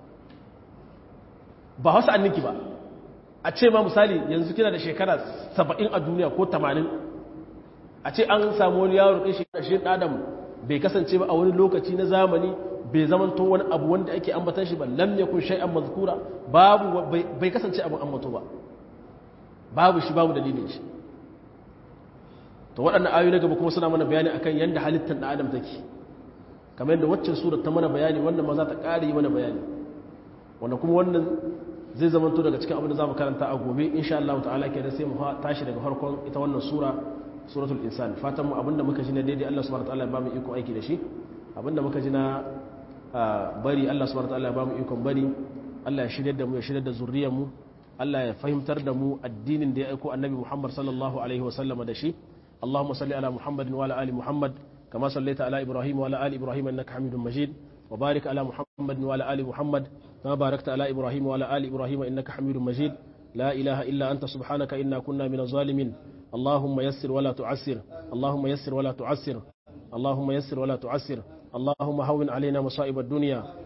ba wasu anninki ba a ce ma misali yanzu kina da shekara saba'in a duniya ko tamanin a ce an samu wani yaro ɗin shi ɗadam bai kasance ba a wani lokaci na zamani bai zamanto wani abu wanda ake ambatan shi ba lam yakun shay'an mazkura babu bai kasance abin ambato ba babu shi babu dalilin shi to waɗannan ayoyi na gaba kuma suna mana bayani akan yanda halittar ɗan adam take kamar yadda waccan surar ta mana bayani wannan ma za ta ƙara yi mana bayani wanda kuma wannan zai zamanto daga cikin abin da za mu karanta a gobe insha Allah ta'ala kenan sai mu tashi daga farkon ita wannan sura suratul insan fatan mu abinda muka ji na daidai Allah subhanahu wataala ya ba mu iko aiki da shi abinda muka ji na bari Allah subhanahu wataala ya ba mu ikon bari Allah ya shirye da mu ya shirye da zuriyar mu Allah ya fahimtar da mu addinin da ya aiko annabi Muhammad sallallahu alaihi wasallam da shi Allahumma salli ala Muhammad wa ala ali Muhammad kama sallaita ala Ibrahim wa ala ali Ibrahim innaka Hamidum Majid wa barik ala Muhammad wa ala ali Muhammad kama barakta ala Ibrahim wa ala ali Ibrahim innaka Hamidum Majid لا إله إلا أنت سبحانك إنا كنا من الظالمين اللهم يسر ولا تعسر اللهم يسر ولا تعسر اللهم يسر ولا تعسر اللهم هون علينا مصائب الدنيا